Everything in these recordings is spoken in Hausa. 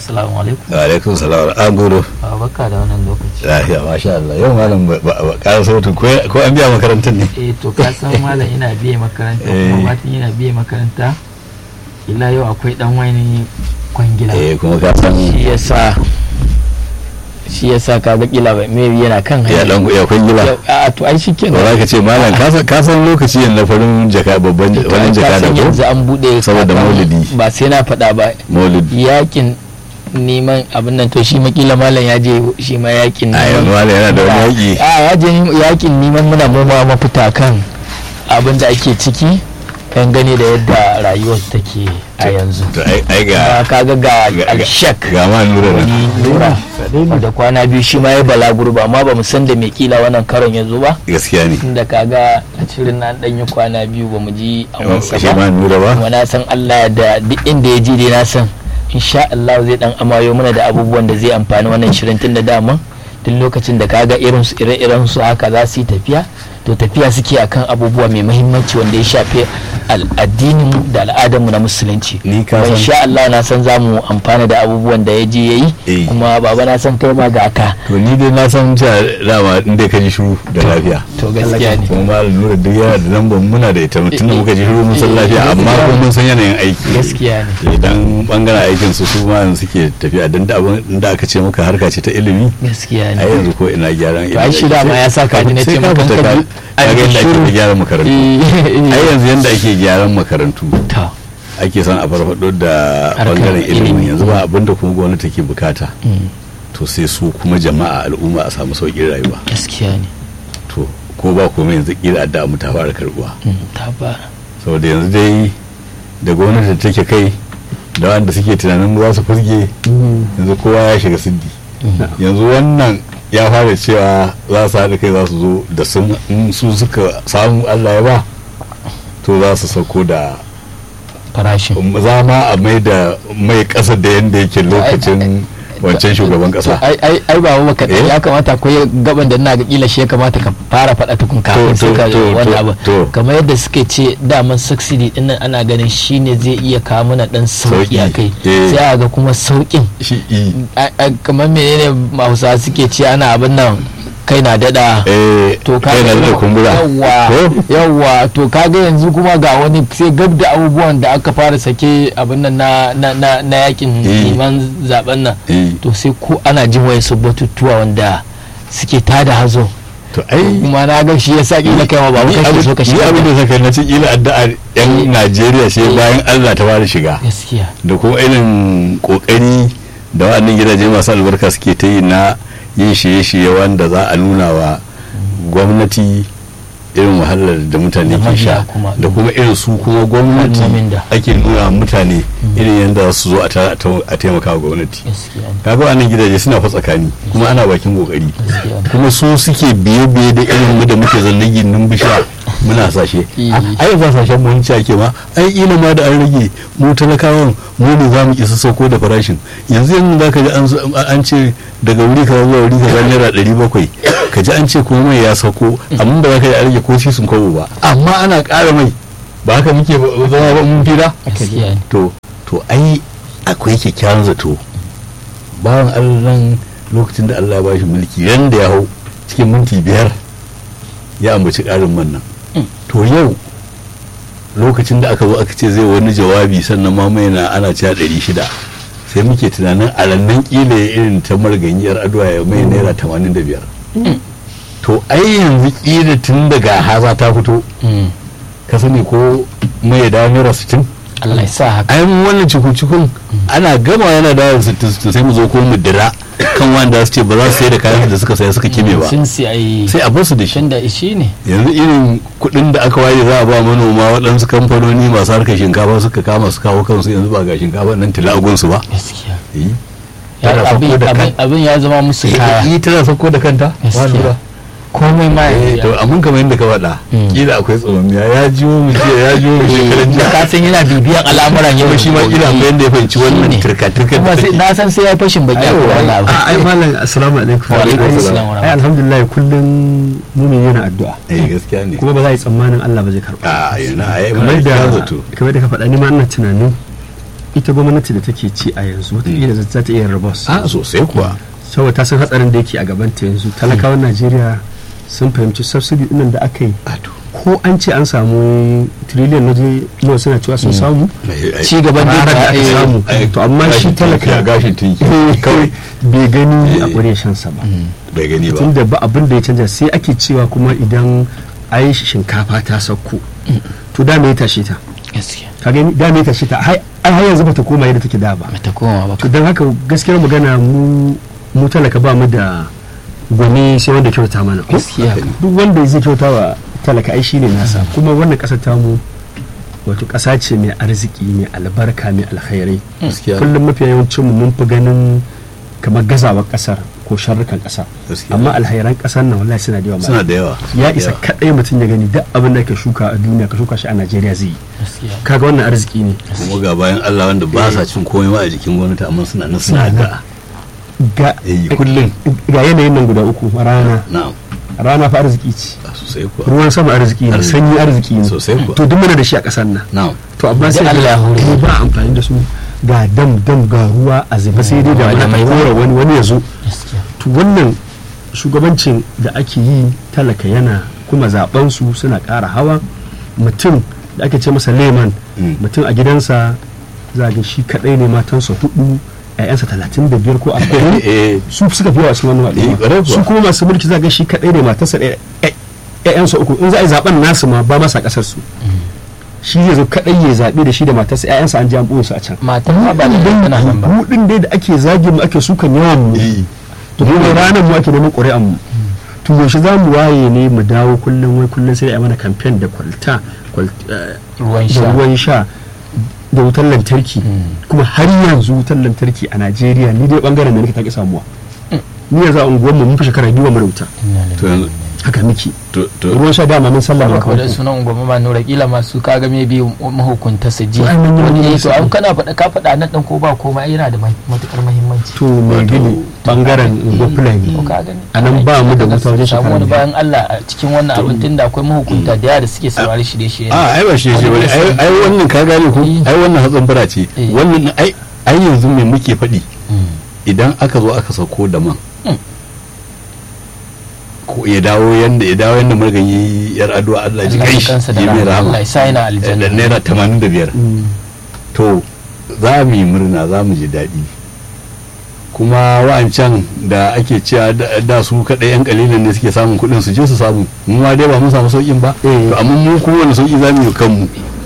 assalamu alaikum wa alaikum salam an gudu a baka da wannan lokaci lafiya masha Allah yau malam ba ba ƙara sautin ko ko an biya makarantar ne eh to ka san malam ina biye makaranta Eh. kuma batin yana biye makaranta illa yau akwai dan wani kwangila eh kuma ka san shi yasa shi yasa ka ga kila ba me yana kan ya dan ya kwangila Yau- a to ai shi ba kenan za ka ce malam ka san- ka san lokaci yin na farin jaka babban To, farin ai ka jaka da san ko yanzu an bude Saboda kakan- maulidi. ba sai na faɗa ba maulidi yakin neman abin nan to shi makila malam ya je shi ma yakin a yanzu malam yana da wani yaƙi a ya je yakin neman muna noma mafita kan abin da ake ciki kan gane da yadda rayuwar take a yanzu to ai ai ga Kuma kaga ga ga- alshak ga ma nura nan wani nura da kwana biyu shi ma ya balaguro ba amma ba mu san da mai kila wannan karon ya zo ba gaskiya ne tunda kaga a cirin nan dan yi kwana biyu ba mu ji a wansa shi ba ma nura ba kuma na san Allah da duk inda ya ji dai na san insha Allah zai dan amayo mana da abubuwan da zai amfani wannan shirin tun da dama duk lokacin da kaga irin su ire-iren su haka za su yi tafiya to tafiya suke akan abubuwa mai muhimmanci wanda ya shafi addinin da al'adarmu na musulunci Ni ka kuma san- insha Allah na san za mu amfana da abubuwan da ya je yayi Eh. kuma baba na san kai ma ga ka to ni dai na san cewa dama in dai ka ji shiru da lafiya to gaskiya ne kuma malam nura duk yana da lambar muna da ita tun da muka ji shiru mun san lafiya amma kuma mun san yanayin aiki gaskiya ne idan bangaren aikin su su ma yanzu suke tafiya dan da abin da aka ce maka harka ce ta ilimi gaskiya a ne yanzu ko ina gyaran To ai shi dama ya sa ka ji na ce sai ka maka fita ka ka ji- ka ga yadda shiru. ake gyaran makarantu Eh, ai yanzu yanda ake gyaran makarantu ta ake son a farfado da Harkar bangaren ilimi ilimi. yanzu ba abinda kuma gwamnati take bukata to sai su kuma jama'a al'umma a samu sauƙin rayuwa gaskiya ne to ko ba komai yanzu kila addu'a mu ta fara karbuwa Mm, ta fara saboda yanzu dai da gwamnati da take kai da wanda suke tunanin za su furge yanzu kowa ya shiga siddi yanzu wannan ya fara cewa za su haɗa kai za su zo da sun in su suka samu allah ya ba to za su sauko da farashin za ma a mai da mai ƙasa da yadda yake lokacin wancan shugaban ƙasa ai ai ai ba maka Eh? ya kamata akwai gaban da ina ga kila shi ya kamata ka fara faɗa tukun kafin To, sai to, ka to, wannan to, abu to. kamar yadda suke ce daman subsidy din nan ana ganin shine zai iya kawo mana dan sauki Sauki, a kai eh. sai a ga kuma saukin shi i a- a- kamar menene Hausawa suke ce ana abin nan kai na dada eh to ka kai na da kumbura yawwa Ko? yawwa to kaga yanzu kuma ga wani sai gab da abubuwan da aka fara sake abin nan na na na, na yakin Eh. neman zaben nan eh to sai ko ana jin wayan su batutuwa wanda suke tada hazo to ai kuma na ga shi yasa kila kai ma ba ni kake so ka ni shiga abin da saka na ce ila addu'ar yan Eh. Najeriya sai Eh. bayan Allah ta fara shiga gaskiya da kuma irin kokari da waɗannan gidaje masu albarka suke ta yi na yin shirye-shirye wanda za a nuna wa gwamnati irin wahalar da mutane Da ke mabiya sha kuma. da kuma irin su kuma gwamnati Kalmomin da. ake nuna wa mutane irin yadda za su zo a ta- a taimaka wa gwamnati gaskiya ne, kaga wannan gidaje suna fa tsakani kuma ana bakin kokari gaskiya ne. kuma su suke biye-biye da irin mu da muke zanne gindin bisha muna sashe Eh. ai ba sashen mu hinci ake ma ai ila ma da an rage mu talakawan mu ne za mu isa sauko da farashin yanzu yanzu za ka ji an zo- an ce daga wuri kaza zuwa wuri kaza naira ɗari bakwai ka ji an ce kuma mai ya sauko amma ba za ka ji an rage ko sisin kwabo ba amma ana ƙara mai ba haka muke ba- zama ba mun fira gaskiya ne to to ai akwai kyakkyawan zato bawan allah nan lokacin da allah ya bashi mulki ran da ya hau cikin minti biyar ya ambaci ƙarin man nan to yau lokacin da aka zo aka ce zai wani jawabi sannan ma mai na ana cewa ɗari shida sai muke tunanin a rannan ƙila ya irin ta marganyiyar addu'a ya mai naira tamanin da biyar to ai yanzu ƙila tun daga haza ta fito Mm. ka sani ko mai ya dawo naira sittin Allah ya sa haka ai mun wannan cikun ana gama yana da sittin sittin sai mu zo ko mu dira kan wanda su ce ba za su sai da kayan da suka saya suka kime ba sun si ai sai a basu da shi tun da shi ne yanzu irin kuɗin da aka waye za a ba manoma waɗansu kamfanoni masu harkar shinkafa suka kama su kawo kansu yanzu ba ga shinkafa nan tilagun su ba gaskiya Eh, Ya- tana abin sauko da abin- kan- abin ya zama musu kaya eh, tana sauko da kanta ba Gaskiya. lura komai ma eh ya to amma kamar yadda ka faɗa Mm. kila akwai tsomiya ya jiwo mu jiya ya jiwo mu shekaran da jiya ka san yana bibiyan al'amuran yau kuma shi ma kila akwai yadda ya fahimci wannan Shine. turka turka kuma da sai take na san sai ya fashin baki a Aiwa. kowa na a ai malam assalamu alaikum Wa alaikum Ai, assalam wa ai alhamdulillah kullum mumin yana addu'a eh gaskiya ne kuma ba za a yi tsammanin Allah ba zai karba a yana a yi kamar mana da da zato kamar da ka faɗa ni ma ina tunanin ita gwamnati da take ci a yanzu wataƙila za ta iya rabos a sosai kuwa saboda ta san hatsarin da yake a gabanta yanzu talakawan najeriya sun fahimci subsidy ɗinnan da aka yi a to ko an ce an samu trillion na je nawa suna cewa sun samu ci gaban ranar da da aka samu to amma shi ya talaka gashin tinki kawai bai gani a ƙure shansa ba bai gani ba tunda ba abin da ya canja sai ake cewa kuma idan ai shinkafa ta sauko to da me ya tashe ta gaskiya ka gani da me ya tashe ta ai ai har yanzu bata koma yadda take da ba mata koma ba to don haka gaskiyar magana mu mu talaka ba mu da gwani sai wanda kyauta mana ko? gaskiya duk wanda zai kyauta wa talaka ai shine nasa kuma wannan kasar tamu wato kasa ce mai arziki mai albarka mai alkhairai gaskiya kullum mafi yawancin mu mun fi ganin kamar gazawar kasar ko sharrukan kasa Gaskiya. amma alhairan kasar nan wallahi suna da yawa suna da yawa ya isa kadai mutum ya gani duk abin da ka shuka a duniya ka shuka shi a Najeriya zai yi gaskiya kaga wannan arziki ne kuma ga bayan Allah wanda ba sa cin komai ma a jikin gwamnati amma suna nan suna ga ga eh kullum ga yanayin nan guda uku rana na'am rana fa arziki ce a sosai kuwa ruwan sama arziki ne Arziki. sanyi arziki ne Sosai kuwa. to duk muna da shi a ƙasar nan na'am to amma sai Da Allah ya hore. mu ba amfani da su ga dam dam ga ruwa a zuba sai dai da Wani mai mai kora wani wani ya zo gaskiya to wannan shugabancin da ake yi talaka yana kuma zaben su suna ƙara hawa mutum da ake ce masa leman Mm. mutum a gidansa za ga shi kadai ne matansa hudu ƴaƴansa talatin da biyar ko arba'in eh su suka fi yawa cikin wannan Eh, ƙwarai al'umma kuwa. su kuma masu mulki za ga shi kadai ne matarsa ɗaya ƴa- ƴaƴansa uku in za a yi zaben nasu ma ba masa ƙasar su shi zai zo kadai ya zaɓe da shi da matarsa ƴaƴansa an ji an ɓoye su a can matan ma ba da tana nan ba mu din dai da ake zagin mu ake sukan yawan mu eh to mu ne ranar mu ake neman ƙuri'an mu to yaushe za mu waye ne mu dawo kullum wai kullum sai a yi mana kamfen da kwalta kwal- eh, ruwan da sha ruwan sha da wutar lantarki kuma har yanzu wutar lantarki a najeriya ni dai bangaren da nake ta ki samuwa ni yanzu a unguwarmu mun fi shekara biyu ba mu da wuta to yanzu haka miki to to ruwan sha dama mun sallama maka wadda kawai sunan ungwama ma nura kila masu kaga me biyu mahukunta su ji To, ai, mun yi wani wani ya to misali. an kana faɗa ka faɗa nan ɗan ko ba komai ai yana da mai- matukar muhimmanci to mai Wato, gini bangaren unguwar fulani ko ka gani a nan ba mu da wuta wajen samu shekara wani biyu bayan Allah a cikin wannan abin tun da akwai mahukunta da yawa da suke saurari shirye-shirye a ai ba shi ce bane ai ai wannan ka gane ko Eh. ai wannan hatsin fara ce Eh. wannan ai ai yanzu me muke faɗi Mm. idan aka zo aka sauko da man Mm. ko ya dawo yanda ya dawo yanda muka yi yar addu'a Allah ji Allah kai ya kansa da ya mai rahama rahama Allah ya sa yana da aljanna naira 85 Mm. to za mu yi murna za mu ji daɗi kuma wa'ancan da ake cewa da- da su kaɗai yan kalilan ne suke samun kuɗin su je su samu mu ma dai ba mun samu sauƙin ba Eh. to amma mu kowane sauƙi za mu yi wa kanmu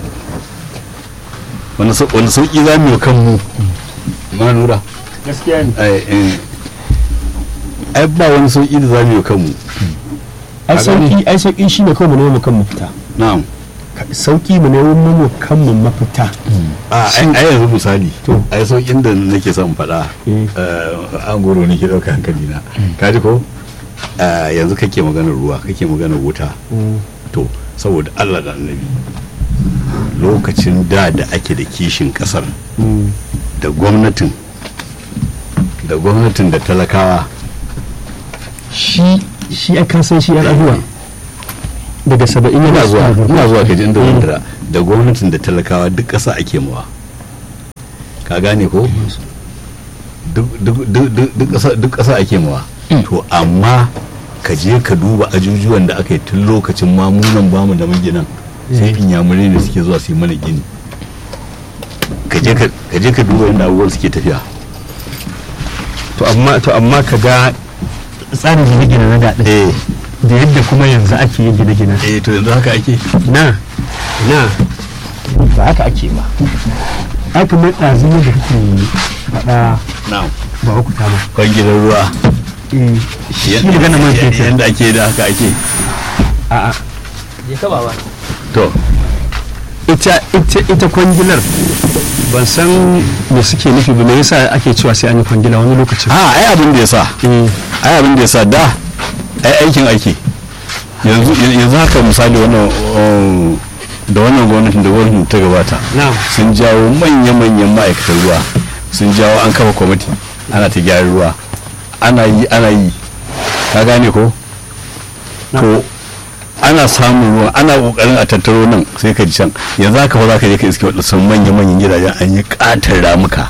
wani sau- wani sauƙi za mu yi wa kanmu ma nura gaskiya ne ai eh, ai ba wani sauƙi da za mu yi wa kanmu ai A sauki gani. ai sauki shine kawai mu nemo mu kan mafita na'am Ka- sauki mu nemo mu kan mu mafita a ai ai yanzu misali To. ai sauƙin da nake son faɗa Eh. eh, an goro ne ke ɗauka hankali na kaji ko Eh, yanzu kake maganar ruwa kake maganar wuta Mm. to saboda Allah da annabi lokacin da da ake da kishin kasar Mm. da gwamnatin da gwamnatin da talakawa shi shi a kasan shi yan abuwa daga saba'in ina yana zuwa zuwa ina zuwa kaji inda Mm. wandara da gwamnatin da talakawa duk ƙasa ake mawa ka gane ko duk duk- duk- duk- duk ƙasa- duk ƙasa ake mawa to amma ka je ka duba ajujuwan da aka yi tun lokacin mamunan bamu da maginan sai inyamurai ne suke zuwa su yi mana gini ka je ka ka je ka duba yadda abubuwan suke tafiya to amma to amma ka ga tsarin gine-gine na daɗin eh da yadda kuma yanzu ake yin gine-gine eh to yanzu haka ake na na ba haka ake ba ai kamar ɗazu da kake faɗa na'am ba uku ta ma kwangilar ruwa Eh, shi magana man fetur yadda ake da haka ake a'a je ka baba to ita ita ita kwangilar ban san me suke nufi ba me yasa ake cewa sai an yi kwangila wani lokacin a ai abin da ya sa eh ai abin da ya sa da ai aikin ake yanzu yanzu haka misali wannan um, da wannan gwamnatin da gwamnatin ta gabata na'am sun jawo manya-manyan ma'aikatan ruwa sun jawo an kafa kwamiti ana ta gyara ruwa ana yi ana yi ka gane ko to ana samun ruwa ana kokarin a tattaro nan sai ka ji can yanzu haka fa za ka je ka iske waɗansu manya-manyan gidajen an yi ƙatar ramuka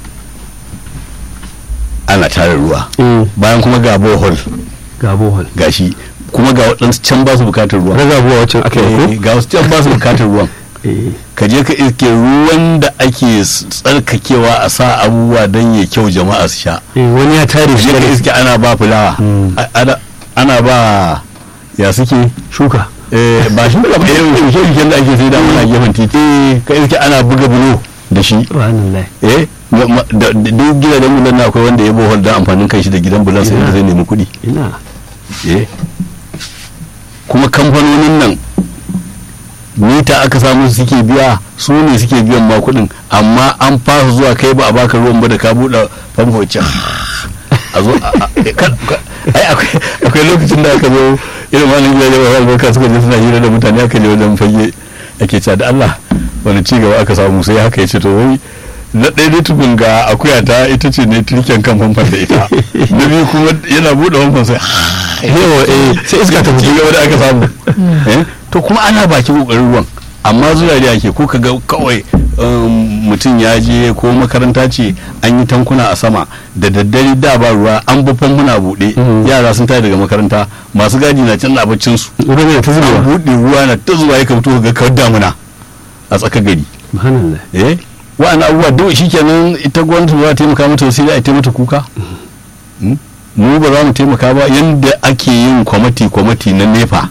ana tara ruwa bayan kuma ga bohol ga bohol gashi kuma ga waɗansu can ba su bukatar ruwa raga buwa wacin aka yi Eh, ga wasu can ba su bukatar ruwan ko eh ka je ka iske ruwan da ake s- tsarkakewa a sa abubuwa don ya kyau jama'a su sha eh, wani ya tare ka shi je ka daga iske ana ba fulawa Mm. a- ana- ana ba ya suke shuka eh, ba shi ba irin shuke-shuken da ake sai da muna gefen titi ka iske ana buga bulo da shi subhanallah eh ma- ma- da- da- duk gidajen bulan na akwai wanda ya bohol don amfanin kai shi da gidan bulan sai da zai nemi kuɗi ina eh kuma kamfanonin nan mita aka samu su suke biya su ne suke biyan ma kuɗin amma an fasa zuwa kai ba a baka ruwan ba da ka buɗe famfo can a zo a- a- kan- ka- ai akwai akwai lokacin da aka zo irin wani gidaje ba albarka suka je suna hira da mutane aka je wajen fage ake cewa da Allah wani ci gaba aka samu sai haka ya ce to wai na ɗaya dai tukun ga akuya ta ita ce ne turken kan famfon da ita na biyu kuma yana buɗe famfon sai yawa eh sai iska ta ci fito gaba da aka samu Eh, to kuma ana baki kokarin ruwan amma zuwa da ake ko kaga kawai um, mutum ya je ko makaranta ce an yi tankuna a sama da daddare da ba ruwa an bi famfuna buɗe Mm. yara sun tashi daga makaranta masu gadi na can abincin su ruwa ne ta an zubewa buɗe ruwa na ta zuwa ya fito ga kawar damuna a tsakar gari subhanallah eh wa'an abubuwa duk shikenan ita gwamnati ba za ta taimaka mata sai dai a taimaka kuka Mm? mu ba za mu taimaka ba yadda ake yin kwamati kwamati na nefa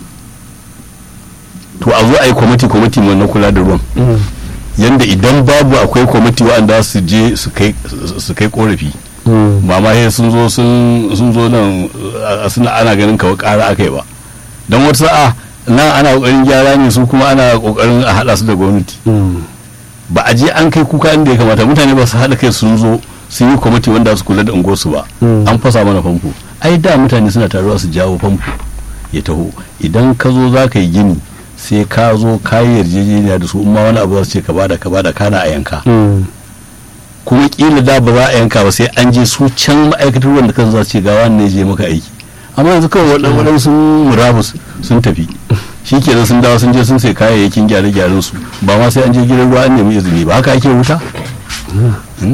to a zo a yi kwamati kwamati na kula da ruwan Mm. yadda idan babu akwai kwamati wa'anda su je su kai su kai korafi Mm. mama he sun zo sun sun zo nan a- suna ana ganin kawai ƙara aka yi ba don wata sa'a nan ana kokarin gyara ne su kuma ana kokarin a haɗa su da gwamnati Mm. ba a je an kai kuka inda ya kamata mutane ba su haɗa kai sun zo sun yi kwamiti wanda su kula da unguwarsu ba Mm. an fasa mana famfo ai da mutane suna taruwa su jawo famfo ya taho idan ka zo za ka yi gini sai ka zo ka yi yarjejeniya da su in ma wani abu za su ce ka bada ka bada kana a yanka Mm. kuma kila da ba za a yanka ba sai an je su can ma'aikatar ruwan da kan za su ce ga wani ne je maka aiki amma yanzu kawai waɗannan waɗansu sun murabus sun tafi shi ke sun dawo sun je sun sai kayayyakin gyare-gyaren su ba ma sai an je gidan ruwa an nemi izini ba haka ake wuta Hmm?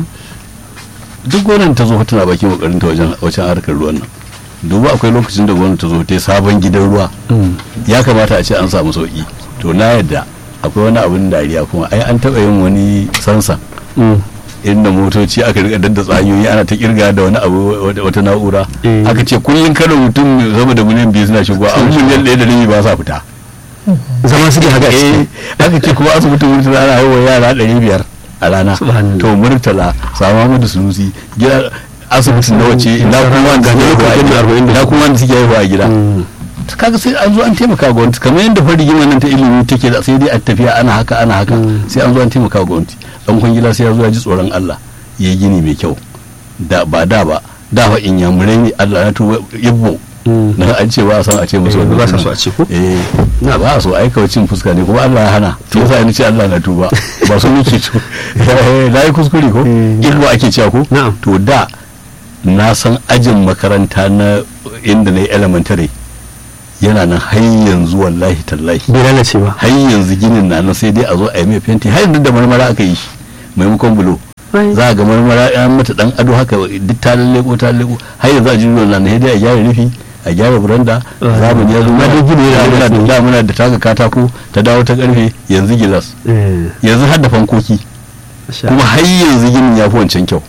duk gwamnati ta zo tana bakin kokarin ta wajen wajen harkar ruwan nan duba akwai lokacin da gwamnati ta zo ta yi sabon gidan ruwa Mm. ya kamata a ce an samu sauki to na yadda akwai wani abin dariya kuma ai an taɓa yin wani sansan Mm. inda motoci aka rika daddatsa hanyoyi ana ta kirga da wani abu wata- wata na'ura Eh. aka ce kullum kada mutum sama da miliyan biyu suna shigowa an miliyan ɗaya da rabi ba sa fita zama suke haka a eh ciki aka ce kuma asibitin murtala ana haihuwa yara ɗari biyar a rana Subhanallah. to murtala sama madu sunusi gida asibitin na wace ina kuma wanda suke haihuwa a gida ina kuma wanda suke haihuwa a gida Mm. kaga sai an zo an taimaka gwamnati kamar yadda fa rigimar nan ta ilimi take da sai dai a tafiya ana haka ana haka Mm. sai an zo an taimaka gwamnati dan kwangila sai ya zo ya ji tsoron Allah ya yi gini mai kyau da ba da ba da fa in yamurai ne Allah na tuba yibbo Mm. na an ce ba a san a ce musu Eh, wannan ba sa sunan. so a ce ko? eh na ba a so ai kawai cin fuska ne kuma Allah ya hana to yasa ni ce Allah na tuba ba so nake to Eh, na yi kuskure ko Eh, yibbo ake cewa ko Na'am. to da na san ajin makaranta na inda na yi elementary yana nan har yanzu wallahi tallahi bai lalace ba har yanzu ginin na nan sai dai a zo a yi mai fenti har yanzu da marmara aka yi shi maimakon bulo za a ga marmara ya mata dan ado haka duk ta lalleko ta lalleko har yanzu a jirgin nan sai dai a gyara rufi a gyara buranda zamani ya zo Ma dai gini yana muna da da da muna da taga katako ta dawo ta karfe yanzu gilas Eh, yanzu har da fankoki masha kuma har yanzu ginin ya fi wancan kyau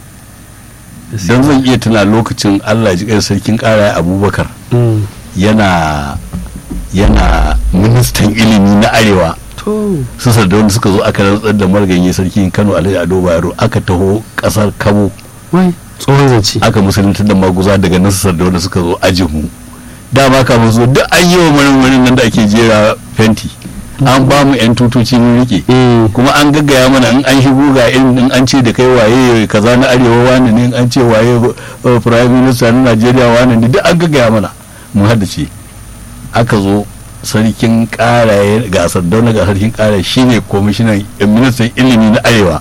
Allah. don zan iya tuna lokacin Allah ya ji kai sarkin kara abubakar Mm. yana yana ministan ilimi na arewa to su sardauna suka zo aka rantsar da marganye sarkin kano alhaji ado bayero aka taho kasar kabo wai tsohon zance aka musulunta da maguza daga nan su sardauna suka zo ajihu dama kafin zo duk an yi wa marin nan da ake jera fenti an ba mu yan tutoci mun rike Eh, kuma an gaggaya mana in an shigo ga irin in an ce da kai waye kaza na arewa wani ne in an ce waye uh, prime minister na najeriya wani ne duk an gaggaya mana mun haddace aka zo sarkin karaye ga sardauna ga sarkin karaye shine kwamishinan eh, ministan ilimi na arewa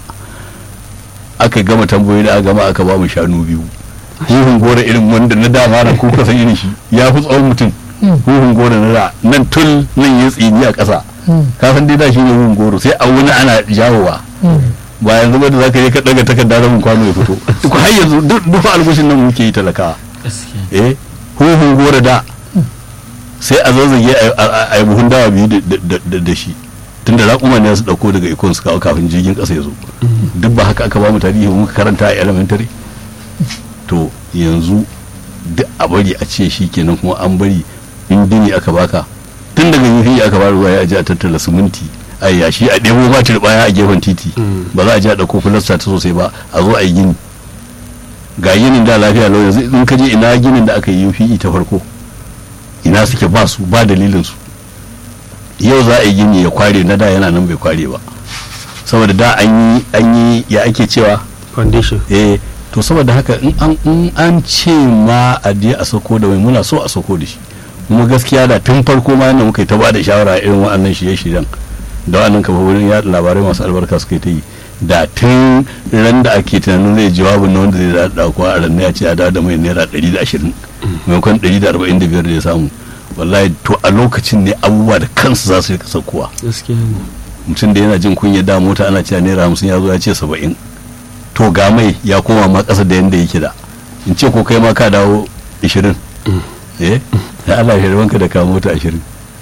aka gama tambayoyi da aka gama aka ba mu shanu biyu ihun gora irin wanda na dama na kuka san irin shi ya fi tsawon mutum huhun goro na da nan tul nan ya tsini a ƙasa ka san dai da shi ne huhun goro sai a wuni ana jawowa ba yanzu ba da za ka je ka daga takarda rabin kwano ya fito ko har yanzu duk duk algushin nan muke yi talakawa gaskiya eh huhun goro da sai a zazzage a- a a yi buhun dawa biyu da- da- da da shi tun da raƙuma ne su ɗauko daga ikon su kawo kafin jirgin ƙasa ya zo duk ba haka aka ba mu tarihi ba muka karanta a elementary to yanzu duk a bari a ce shi kenan kuma an bari in dini aka baka tun daga yuhi aka ba ruwa ya ji a tattala siminti a yashi a ɗebo ma baya a gefen titi ba za a ji a ɗauko filasta ta sosai ba a zo a yi gini ga ginin da lafiya lau yanzu in ka je ina ginin da aka yi yufi ta farko ina suke ba su ba dalilin su yau za a yi gini ya kware na da yana nan bai kware ba saboda da an yi an yi ya ake cewa foundation eh to saboda haka in an in an ce ma a je a sako da mai muna so a sako da shi kuma gaskiya da tun farko ma yadda muka yi ta bada shawara irin waɗannan shirye-shiryen da waɗannan kafofin yaɗa labarai masu albarka suka yi ta yi da tun ran da ake tunanin zai jawabin na wanda zai da dauko a ran ya ce a dawo da mai naira 120 maimakon 145 da ya samu wallahi to a lokacin ne abubuwa da kansu za su rika saukowa gaskiya ne mutum da yana jin kunya da mota ana cewa naira hamsin ya zo ya ce saba'in to ga mai ya koma ma ƙasa da yadda yake da in ce ko kai ma ka dawo ishirin eh da Allah ya rabanka da ka mota ashirin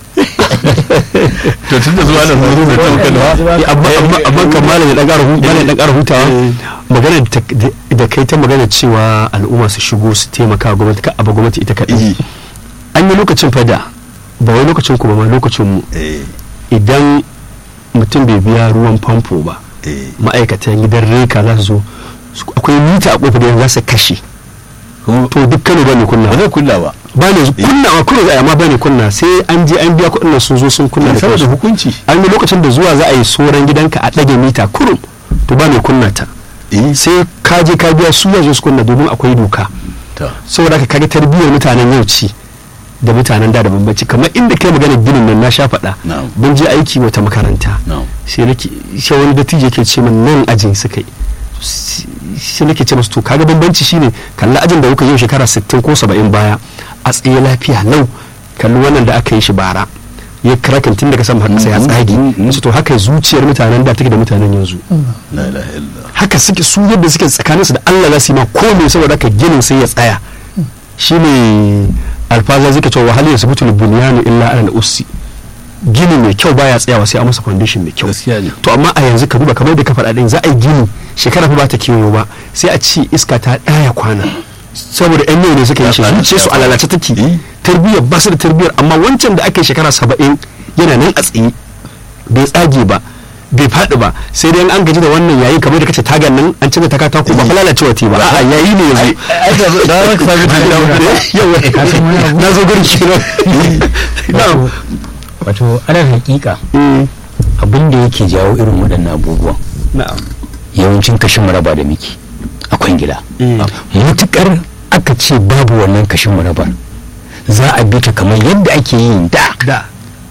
to tun da zuwa da zuwa da tauka da Eh, amma amma amma kan malam ya dan ƙara hu- malam ya dan ƙara hutawa magana da ta- da kai ta magana cewa al'umma su shigo su taimaka wa gwamnati ka abu gwamnati ita kaɗai iji an yi lokacin fada ba wai lokacin ku ba ma lokacin mu eh idan mutum bai biya ruwan famfo ba eh ma'aikatan gidan reka za su zo su- akwai mita a kofar da za su kashe kuma to duk kano ba ne kunna ba zai kulla ba ba ne kunna a kuna za a yi amma ba ne kunna sai an je an biya kuɗin nan sun zo sun kunna da saboda kansu hukunci an yi lokacin da zuwa za a yi soran gidanka a ɗage mita kurum to ba mai kunna ta eh sai ka je ka biya su yanzu su kunna domin akwai doka ta saboda haka kaga tarbiyyar mutanen yau ci da mutanen da da bambanci kamar inda kai magana ginin nan na sha faɗa Na'am. mun je aiki wata makaranta na'am sai nake sai wani dattijo yake ce min nan ajin suka yi sai nake ce masu to kaga bambanci shine kalli ajin da kuka yi shekara 60 ko 70 baya a tsaye lafiya lau kalli wannan da aka yi shi bara ya kirakin tun daga sama har ƙasa ya tsage Mm, mm, mm. su to haka zuciyar mutanen da take da mutanen yanzu la ilaha illallah haka suke su yadda suke tsakaninsu da Allah za su yi ma komai saboda haka ginin sai ya tsaya shine alfaza zai cewa wahal yasbutu bunyanu illa ala ussi gini mai kyau baya tsayawa sai a masa foundation mai kyau gaskiya ne to amma a yanzu ka duba kamar da ka faɗa din za a yi gini shekara fa ba ta kewayo ba sai a ce iska ta ɗaya kwana saboda yan yau ne suka yi shi Ya kwana, zuciya su ya a kwana. lalace take Eh. tarbiyyar ba su da tarbiyyar amma wancan da aka yi shekara saba'in yana nan a tsaye bai tsage ba bai faɗi ba sai dai an gaji da wannan yayi kamar da kace tagan nan an canza ta katako ba fa lalacewa te ba a'a yayi ne yanzu ai da da ka sami yawa Ka san wani abu? na zo gurin kenan na'am wato alal hakika Mm, abin da yake jawo irin waɗannan abubuwan na'am yawancin kashin maraba da muke a kwangila Mm. mutukar aka ce babu wannan kashin marabar za a bi ta kamar yadda ake yin da da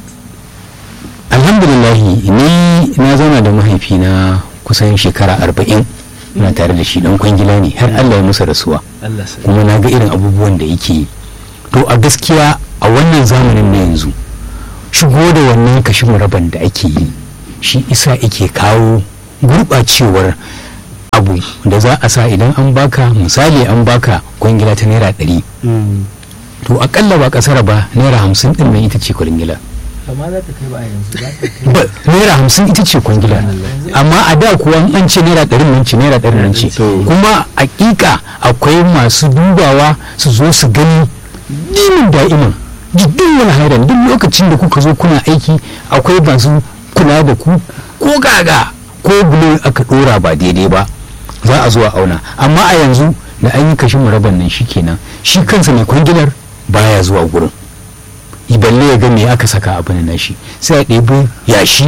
alhamdulillahi ni na zauna da mahaifina kusan shekara arba'in ina tare da shi dan kwangila ne har allah ya musa rasuwa Allah sai kuma na ga irin abubuwan da yake yi to a gaskiya a wannan zamanin na yanzu shigo da wannan kashi muraban da ake yi shi isa ake kawo gurɓacewar abu da za a sa idan an baka misali an baka kwangila ta naira ɗari Mm. to akalla ba kasara ba naira hamsin ɗin nan ita ce kwangila amma za ta kai ba a yanzu za ta kai ba naira hamsin ita ce kwangila amma a da kuwa in an ce naira ɗari nan ce naira ɗari nan ce kuma hakika akwai masu dubawa su zo su gani dimin da'iman jiddin wani hairan duk lokacin da kuka zo kuna aiki akwai masu kula da ku ko gaga ko bulo aka ɗora ba daidai ba za a zo a auna amma a yanzu da an yi kashin muraban nan shi kenan shi kansa mai kwangilar baya zuwa gurin balle ya ga me aka saka abin nan shi sai a ɗebi yashi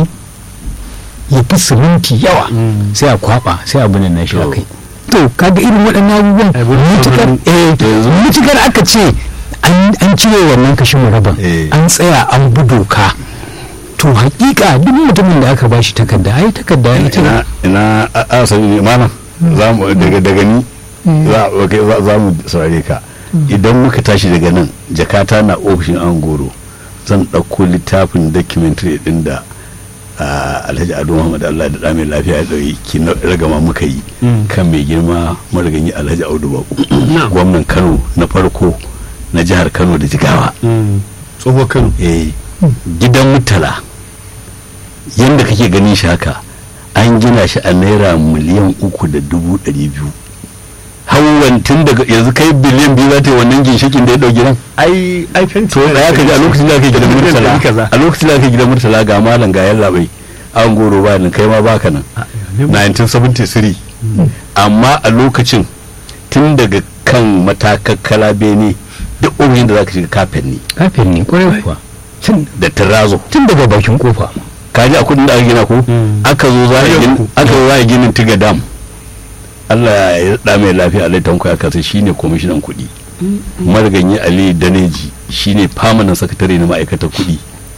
ya fi siminti yawa sai a kwaba sai abin nan shi a kai to kaga irin waɗannan abubuwan mutukar eh mutukar aka ce an an cire wannan kashin muraban Eh. an tsaya an bi doka to hakika duk mutumin da aka bashi takarda ai takarda ita ina ina a- a sani ne malam za mu daga daga ni za ok, za- za mu saurare ka idan muka tashi daga nan jakata na ofishin an goro zan ɗauko littafin documentary ɗin da ah, alhaji ado muhammad allah da ɗame lafiya ya ɗauki ki na ragama muka yi kan mai girma mariganyi alhaji audu baku gwamnan kano na farko na jihar kano da jigawa tsohuwar kano eh gidan mutala yadda kake ganin shi haka an gina shi a naira miliyan uku da dubu ɗari biyu hawan tun daga yanzu kai biliyan biyu za ta yi wannan ginshikin da ya ɗau gidan ai ai fenti to da ya kaji a lokacin da aka yi gidan murtala a lokacin da aka yi gidan murtala ga malam ga yalla bai an goro ba nan kai ma baka nan 1973 amma a lokacin tun daga kan matakakkala bene duk ofishin da zaka shiga kafin ne kafin ne kwarai kuwa tun da tirazo tun daga bakin kofa kaji a kudin da aka gina ko aka zo za a gina aka zo za a gina tiga dam Allah ya da mai lafiya alai tanko ya kasa shine kwamishinan kuɗi mariganyi ali daneji shine permanent sakatare na ma'aikatar kuɗi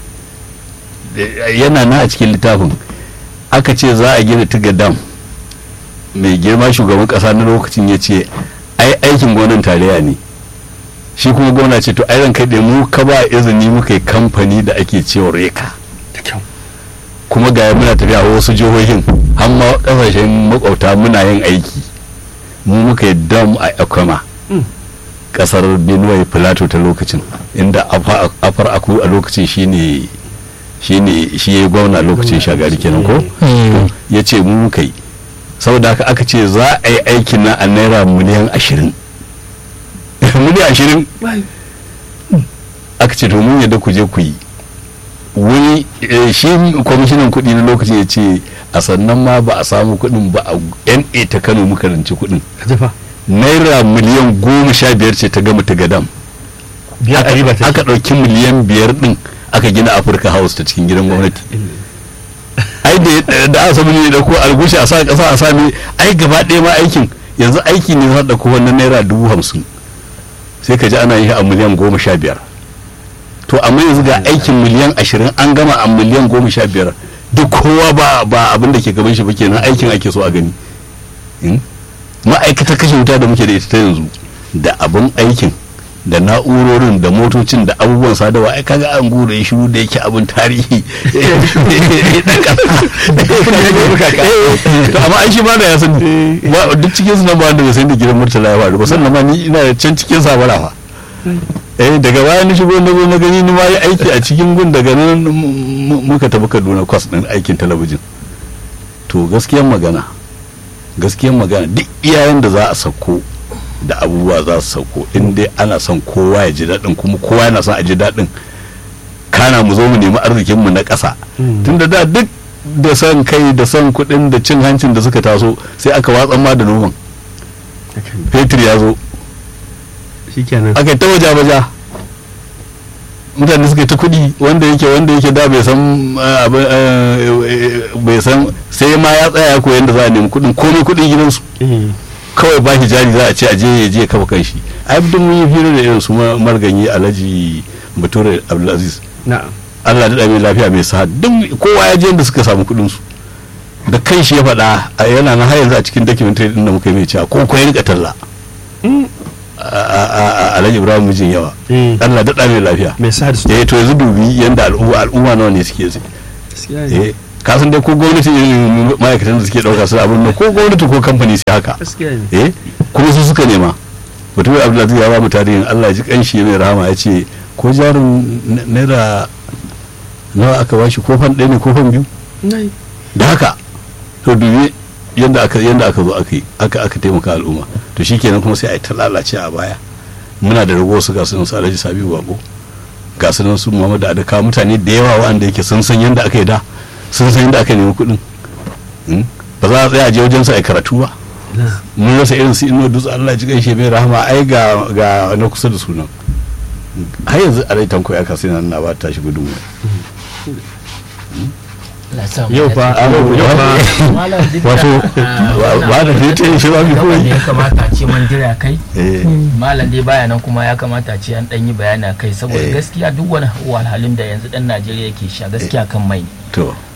yana na a cikin littafin aka ce za a gina tiga dam mai girma shugaban kasa na lokacin ya ce ai aikin gonan tarayya ne shi kuma gwamna ce to ai ran kai mu ka ba izini muka yi kamfani da ake cewa reka kuma ga muna tafiya a wasu jihohin har ma kasashen makwauta muna yin aiki mu muka yi dam a ekwama kasar benue plateau ta lokacin inda afar aku a lokacin shine shine shi ya gwamna lokacin shagari kenan ko ya ce mu muka yi saboda haka aka ce za a yi aikin na a naira miliyan ashirin miliyan ashirin aka ce to mun yadda ku je ku yi wani shi kwamishinan kuɗi na lokacin ya ce a sannan ma ba a samu kuɗin ba a na ta kano muka ranci kuɗin naira miliyan goma sha biyar ce ta gama ta gadam aka ɗauki miliyan biyar ɗin aka gina afirka house ta cikin gidan gwamnati ai da aka samu ne da ko algushi a sa ƙasa a sami ai gaba ɗaya ma aikin yanzu aiki ne za da ko wannan naira dubu hamsin sai ka ji ana yi a miliyan goma sha biyar to amma yanzu ga aikin miliyan ashirin an gama a miliyan goma sha biyar duk kowa ba ba abin da ke gaban shi ba kenan aikin ake so a gani ma'aikatar kashe wuta da muke da ita ta yanzu da abin aikin da na'urorin da motocin da abubuwan sadarwa ai kaga an gure shiru da yake abin tarihi to amma ai shi ma da ya sani duk cikin su nan ba wanda bai san da gidan murtala ya faru ba sannan ma ni ina can cikin sabara fa eh daga baya ni shigo na zo na gani ni ma yi aiki a cikin gun daga nan muka tafi Kaduna kwas din aikin talabijin to gaskiyar magana gaskiyar magana duk iyayen da za a sauko da abubuwa za su sauko in dai ana son kowa ya ji daɗin kuma kowa yana son a ji daɗin kana mu zo mu nemi arzikinmu na ƙasa tunda da duk da son kai da son kuɗin da cin hancin da suka taso sai aka watsan ma da noman fetur ya zo aka yi ta waja waja mutane suka ta kuɗi wanda yake wanda yake da bai san bai san sai ma ya tsaya ko yadda za a nemi kuɗin komai kuɗin gidansu kawai ba shi jari za a ce a je ya je kafa kanshi ai duk mun yi hira da irin su marganyi alhaji bature abdulaziz Allah da mai lafiya mai sa duk kowa ya je inda suka samu kuɗin su da kan shi ya faɗa yana na har yanzu a cikin documentary din da muka yi mai cewa ko ko ya rika talla alhaji ibrahim mijin yawa Allah da mai lafiya mai sa da su eh to yanzu dubi yanda al'umma al'umma nawa ne suke eh kasan dai ko gwamnati ma'aikatan da suke ɗauka su abin ko gwamnati ko kamfani sai haka eh kuma su suka nema mutum abdullahi ya ba mu tarihin allah ji kanshi mai rahama ya ce ko jarin naira nawa aka bashi kofan ɗaya ne kofan biyu da haka to dubi yadda aka yadda aka zo aka yi aka aka taimaka al'umma to shikenan kuma sai a yi ta lalace a baya muna da rago su ga sunan su alhaji sabiu bako ga sunan su muhammadu adaka mutane da yawa wanda yake sun san yadda aka yi da sun san yadda aka nemi kuɗin ba za a tsaya a je wajen sa a karatu ba mun rasa irin su ino dutse Allah ji gaishe bai rahama ai ga ga na kusa da sunan har yanzu a rai tanko ya kasu nan na ba ta shi gudun yau fa yau fa wato ba da ta yi shi ba bi kawai kawai ya kamata a ce man jira kai eh malam dai baya nan kuma ya kamata a ce an dan yi bayani a kai saboda Eh. gaskiya duk wani wahalhalun da yanzu dan Najeriya yake sha gaskiya kan mai ne to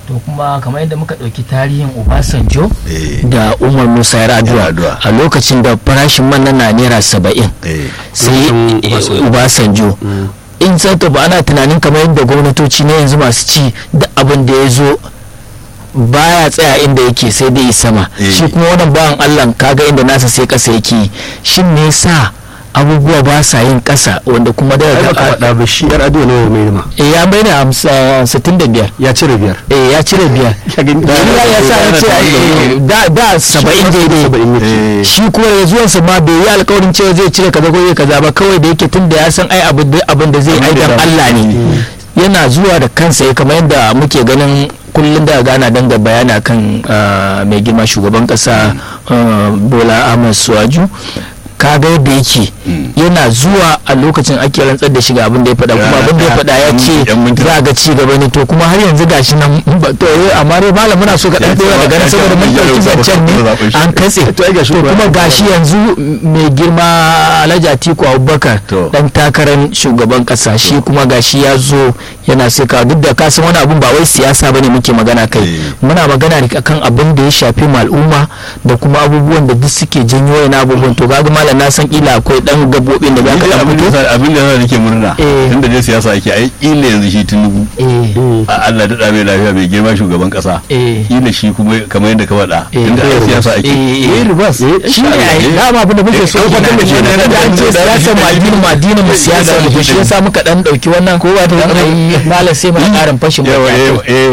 to kuma kamar yadda muka ɗauki tarihin obasanjo eh da umar musa yar'adua Yar'adua. a lokacin da farashin man nan na naira saba'in eh sai Lokacin eh, Obasanjo. obasanjo in sato ba ana tunanin kamar yadda gwamnatoci na yanzu masu ci da abin da ya zo baya tsaya inda yake sai dai sama Eh. shi kuma wannan bawan allah kaga inda nasa sai kasa yake shin me yasa abubuwa ba sa yin kasa wanda kuma da ai baka faɗa ba shi yar ado ne mai ma eh ya bai da sittin da biyar ya cire biyar eh ya cire biyar Ya gani- ya ya sa ya ce eh, da da saba'in daidai saba'in yake eh shi kuma da zuwansa ma bai yi alkawarin cewa zai cire kaza ko zai kaza ba kawai da yake tun da ya san ai abin da abin da zai Abin da aidan ya- Allah ne yana zuwa da kansa ya kamar yadda muke ganin kullum da gana danga bayani akan ah, mai girma shugaban kasa ah, Bola Ahmed Suwaju kaga yadda yake yana zuwa a lokacin ake rantsar da shiga abin da ya faɗa kuma abin da ya faɗa ya ce Yan mintuna. za a ga ci gaba ne to kuma har yanzu gashi nan ba- to eh, amma dai malam muna so ka dan Ya ce dora daga nan ya ce saboda mun ya ɗauki zaɓa- zancen ne zaɓen shi. an katse To ai gashi to ba- kuma gashi yanzu mai girma alhaji atiku abubakar To. dan takarar shugaban kasa shi kuma gashi ya zo yana saka duk da kasan wani abun ba wai siyasa bane muke magana kai Eh. muna magana ne akan abin da ya shafi mu al'umma da kuma abubuwan da duk suke janyo yana abubuwan to kaga malam na san kila akwai dan gabobin da zaka dan abin fito da abin da nake murna Eh. tunda dai siyasa ake ai illa yanzu shi tunubu eh a Allah da mai lafiya mai girma shugaban kasa eh kila shi kuma kamar yadda ka faɗa Eh, tunda a eh, siyasa ake eh, eh ribas shi ne ai dama abin da muke so Eh, kenan eh, kenan eh, da an ce eh, siyasar eh, mu addinin mu addinin mu siyasa mu to shi yasa muka dan dauki wannan ko ba ta malam sai mu karin fashin yawa baki yawa eh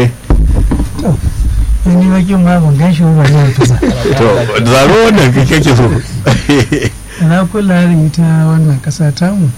ni bakin ma ban gan shi ba ne ta sa to zaro wannan kai kake so na kula da ita wannan kasa tamu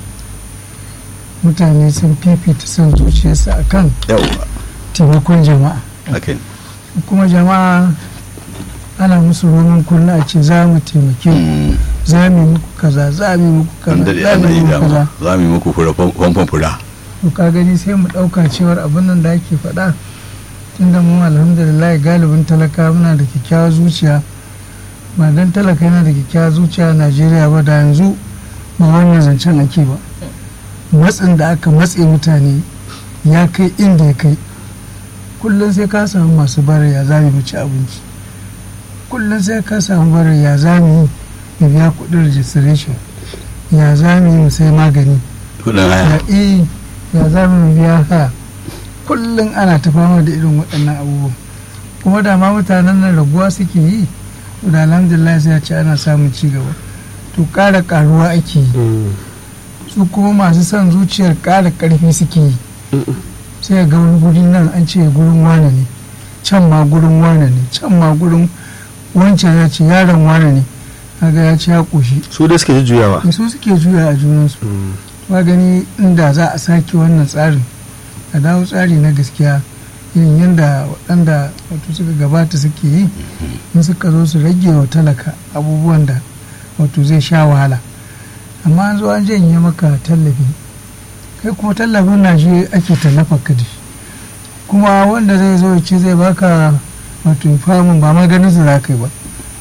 mutane sun fifita son zuciyarsu akan yawa taimakon jama'a akai kuma jama'a ana musu roman kulla a ce za mu taimake ku za mu yi muku kaza za mu yi muku an kaza daɗe za mu ana yi yi muku kaza dama za mu yi muku fura famfan fura to ka gani sai mu ɗauka cewar abin nan da ake faɗa tunda mu alhamdulillah galibin talaka muna da kyakkyawar zuciya ba dan talaka yana da kyakkyawar zuciya a najeriya ba da yanzu ba wannan zancen ake ba matsin da aka matse mutane ya kai inda ya kai kullum sai ka samu masu bara ya zami mu ci abinci kullum sai ka samu bara ya zami mu biya kuɗin registration ya zami mu sai magani kudin ya haya eh ya za mu biya haya kullum ana ta fama da irin waɗannan abubuwan kuma da ma mutanen nan raguwa suke yi to da alhamdulillah sai ya ce ana samun ci gaba to ƙara ƙaruwa ake yi su kuma masu son zuciyar ƙara ƙarfi suke yi sai ga wani guri nan an ce gurin wane ne can ma gurin wane ne can ma gurin wancan ya ce yaron wane ne kaga ya ce ya ƙoshi su da suke jujjuyawa su suke juya a junansu ba gani inda za a sake wannan tsarin a dawo tsari na gaskiya irin yadda waɗanda wato suka gabata suke yi in suka zo su rage wa talaka abubuwan da wato zai sha wahala amma an zo an janye maka tallafi kai kuma tallafin na shi ake tallafa ka da shi kuma wanda zai zo ya ce zai baka wato famun ba maganin su za ka yi ba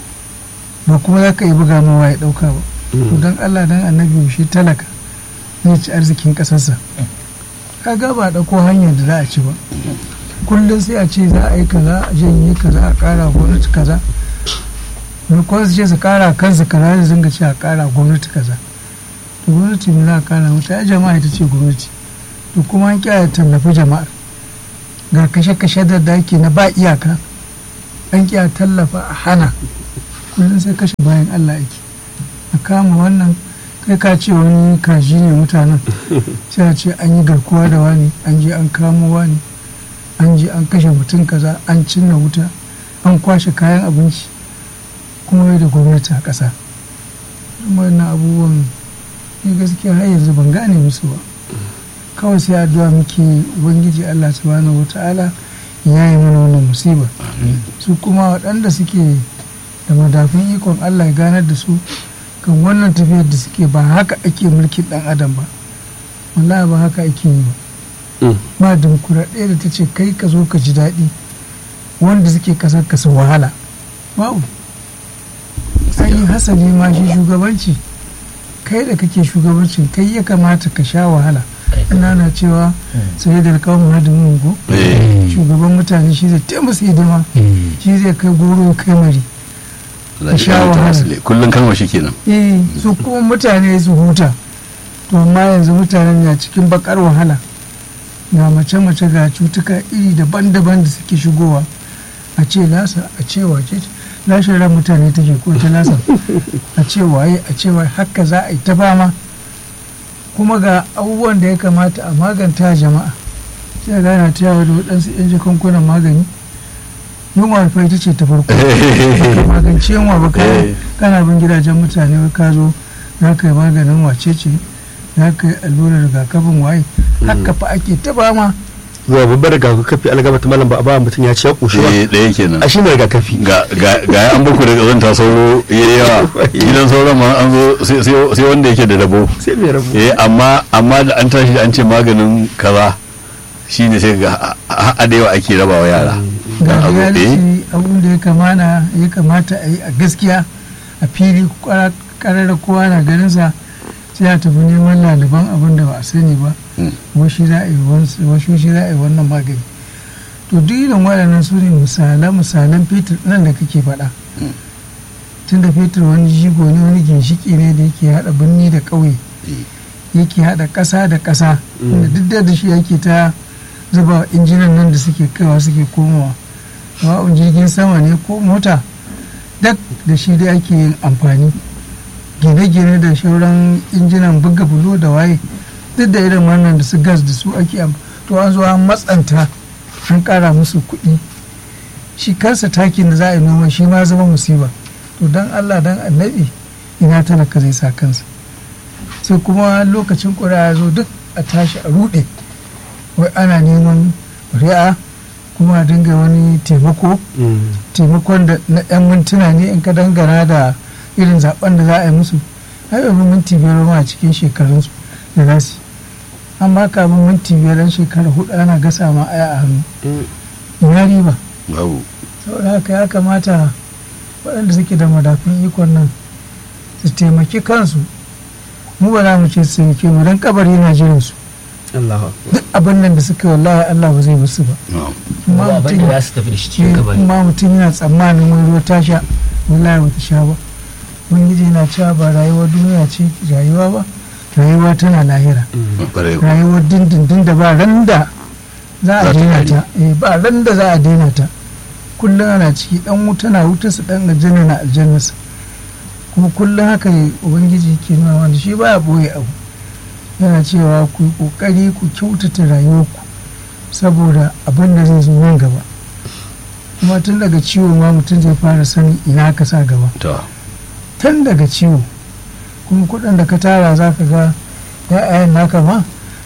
ba kuma za ka yi buga mawa ya ɗauka ba to don allah don annabi shi talaka zai ci arzikin ƙasarsa kaga ba ɗauko hanyar da za a ci ba kullum sai a ce za a yi kaza a janye kaza a ƙara gwamnati kaza maimakon su ce su ƙara kansu kaza da zanga ce a ƙara gwamnati kaza to gwamnati ne za a ƙara mata ya jama'a ita ce gwamnati to kuma an kiyaye tallafi jama'ar ga kashe-kashe da daki na ba iyaka an kiyaye tallafa a hana kullum sai kashe bayan allah ake a kama wannan kai ka ce wani kaji ne mutanen sai a ce an yi garkuwa da wani an je an kamo wani an je an kashe mutum kaza an cinna wuta an kwashe kayan abinci kuma wai da gwamnati a ƙasa wannan abubuwan ni gaskiya har yanzu ban gane musu ba kawai sai addu'a muke ubangiji allah subhanahu wata'ala ya yi mana wannan musiba su kuma waɗanda suke da madafin ikon allah ya ganar da su kan wannan tafiyar da suke ba haka ake mulkin ɗan adam ba wallahi ba haka ake yi ba ba dimokuraɗiyya da ta ce kai ka zo ka ji daɗi wanda suke kasar ka su wahala babu yi hasali ma shi shugabanci kai da kake shugabancin kai ya kamata ka sha wahala ina na cewa sai da kawo mu da mungo eh shugaban mutane shi zai taimaka hidima shi zai kai goro kai mari Allah ya sha kara ta wahala. asali. kullum kalmar shi kenan eh su kuma mutane su huta to amma yanzu mutanen na cikin bakar wahala ga mace-mace ga cutuka iri daban-daban da suke shigowa a ce lasa a ce wace ce lashin ran mutane take ko ta lasa a ce waye a ce waye haka za a yi ta fama kuma ga abubuwan da ya kamata a maganta jama'a sai a gana ta yawa da waɗansu 'yan jakankunan magani yunwa fa ita ce ta farko ka magance yunwa ba ka Eh. kana bin gidajen mutane wai ka zo za ka yi maganin wace ce za ka yi allurar rigakafin waye haka fa ake ta fama zuwa babbar rigakafi algaba ta malam ba a ba mutum ya ci ya ƙoshi ba eh ɗaya kenan a shi ne rigakafi ga ga ga ya an baku da kazanta sauro ya yi yawa gidan sauran ma an zo sai- sai sai wanda yake da dabo sai mai rabu eh amma amma da an tashi an ce maganin kaza shine sai ga a- a da yawa ake rabawa yara ga Dan abu eh reality abun da ya kamana ya kamata a yi a gaskiya a fili karar kowa na ganin sa sai a tafi neman laliban abin da ba a sani ba Mm. wasu za a yi wan- wasu shi za a yi wannan magani to duk irin waɗannan su ne misalan misalan fetur nan da kake faɗa Mm. tun da fetur wani jigo ne wani ginshiki ne da yake haɗa birni da ƙauye yake haɗa ƙasa da ƙasa wanda duk da shi yake ta zuba injinan nan da suke kaiwa suke komowa sawa'un jirgin sama ne ko mota duk da shi dai ake yin amfani gine-gine da shauran injinan buga bulo da waye duk da irin wannan da su gas da su ake amfani to an zo an matsanta an kara musu kuɗi shi kansa takin da za a yi noma shi ma zama musiba to don allah don annabi ina talaka zai sa kansa sai kuma lokacin ƙuri'a ya zo duk a tashi a ruɗe wai ana neman ƙuri'a kuma a dinga wani taimako taimakon da na 'yan mintuna ne in ka dangana da irin zaben da za a yi musu ai bai fi minti biyar ma a cikin shekarunsu da za su yi amma kafin minti biyar ɗan shekara hudu ana gasa ma aya a hannu ina riba babu saboda haka ya kamata waɗanda suke da madafin ikon nan su taimaki kansu mu ba za mu ce su taimake mu don kabari na jiran su Allah duk abin nan da suka yi wallahi Allah ba zai basu ba na'am amma ba abin mutum da za su tafi da shi cikin Eh, kabari kuma mutum yana tsammanin wani ruwa ta sha wallahi bata sha ba ubangiji yana cewa ba rayuwar duniya ce rayuwa ba rayuwa tana lahira ƙwarai rayuwar dindindin da ba ran da za a Za ta daina kare. ta eh, ba ran da za a daina ta kullum ana ciki dan wuta na wuta su dan aljanna na aljannasa kuma kullum haka ne ubangiji ke nuna wanda shi baya boye abu yana cewa ku yi kokari ku kyautata rayuwarku saboda abin da zai zo nan gaba kuma tun daga ciwo ma mutum zai fara sanin ina ka sa gaba to tun daga ciwo kuma kuɗin da ka tara za ka ga ya'yan naka ma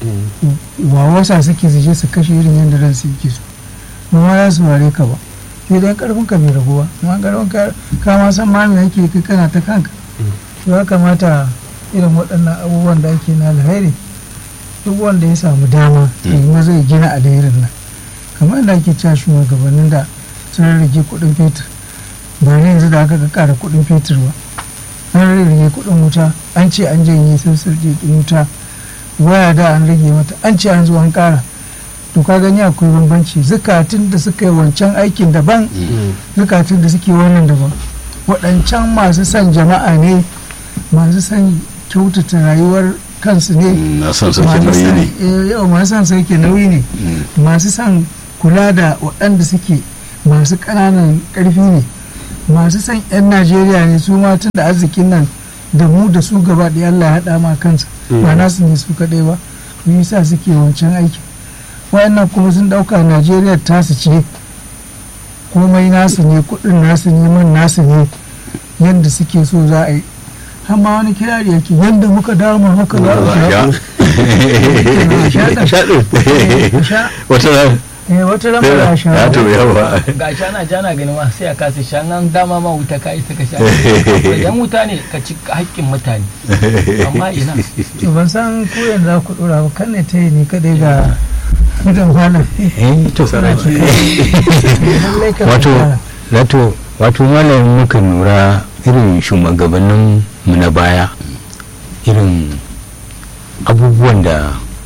ba wasa suke su je su kashe irin yadda ran su yake so ba ma za su ware ka ba sai dai karfin ka bai ragu ba amma karfin ka ka ma san ma me yake kai kana ta kanka to ya kamata irin waɗannan abubuwan da ake na alheri duk wanda ya samu dama ya yi maza ya gina alherin nan kamar yadda ake cewa shugabannin da sun rage kuɗin fetur ba ne yanzu da aka ga ƙara kuɗin fetur ba an rage kuɗin wuta an ce an janye sassar kuɗin wuta waya da an rage mata an ce an zo an ƙara to ka gani akwai bambanci zukatun da suka yi wancan aikin daban zukatun da suke wannan daban waɗancan masu son jama'a ne masu son kyautata rayuwar kansu ne na son sauke masu nauyi son- ne eh, yau masu son sauke nauyi ne Mm. masu son kula da waɗanda suke masu ƙananan ƙarfi ne masu son 'yan najeriya ne su ma tun da arzikin nan da mu da su gaba da Allah ya haɗa ma kansa ba nasu ne su kaɗai ba to yasa suke wancan aikin wayannan kuma sun ɗauka najeriya tasu ce komai nasu ne kuɗin nasu ne man nasu ne yadda suke so za a yi amma wani kirari yake yadda muka dama haka za a sha sha ɗin. Sha. wata ran Eh, wata ran ba za a sha ya ba. to yawa ga shi ana jana gani ma sai a kasa sha nan dama ma wuta ka isa ka sha idan wuta ne ka ci haƙƙin mutane amma ina to ban san ko yanzu za ku dora ba kan ne ta yi ni kadai ga mutum malam eh to lallai ka wato fara. wato wato malam muka lura irin shugabannin mu na baya irin abubuwan da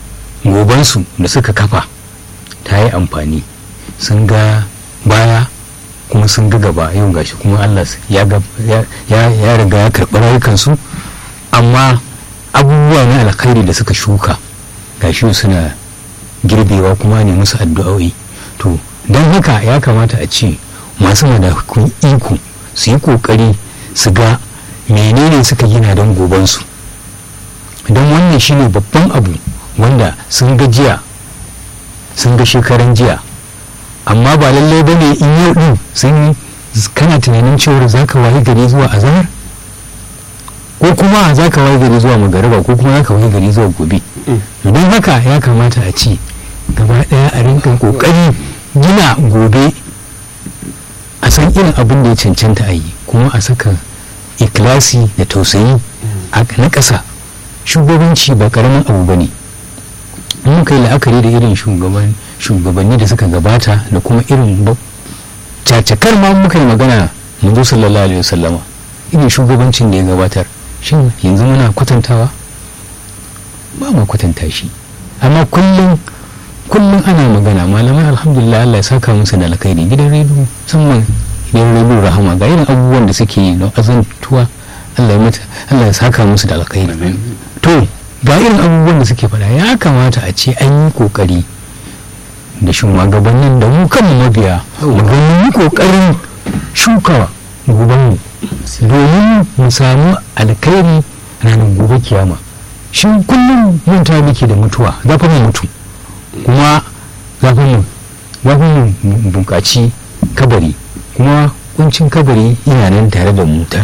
gobansu da suka kafa ta yi amfani sun ga baya kuma sun ga gaba yau gashi kuma Allah ya ya riga ya karɓi rayukansu amma abubuwa na alkhairi da suka shuka gashi suna girbewa kuma ne musu addu'o'i to don haka ya kamata a ce masu madafun iko su yi kokari su ga menene suka gina don gobansu don wannan shine babban abu wanda sun ga jiya sun ga shekaran jiya amma ba lallai ba ne in yau din sun kana tunanin cewar za ka waye gari zuwa azahar ko kuma za ka waye gari zuwa magariba ko kuma za ka waye gari zuwa gobe don haka ya kamata a ce gaba daya a rinka kokari gina gobe a san irin abin da ya cancanta a yi kuma a saka ikilasi da tausayi na ƙasa shugabanci ba karamin abu ba ne in muka yi la'akari da irin shugabanni da suka gabata da kuma irin cacakar ma muka yi magana manzo sallallahu alaihi wasallama irin shugabancin da ya gabatar shin yanzu muna kwatantawa ba mu kwatanta shi amma kullum kullum ana magana malamai alhamdulillah Allah ya saka musu da alkhairi gidan rediyo musamman gidan rediyo rahama ga irin abubuwan da suke yi don azantuwa Allah ya mata Allah ya saka musu da alkhairi to ga irin abubuwan da suke faɗa ya kamata a ce an yi kokari da shugabannin da mu kanmu mabiya mu ga mun yi kokarin shuka gobanmu domin mu samu alkhairi ranar gobe kiyama shi kullum manta muke da mutuwa za mu mutu kuma za mu mu bunƙaci kabari kuma kuncin kabari yana nan tare da mu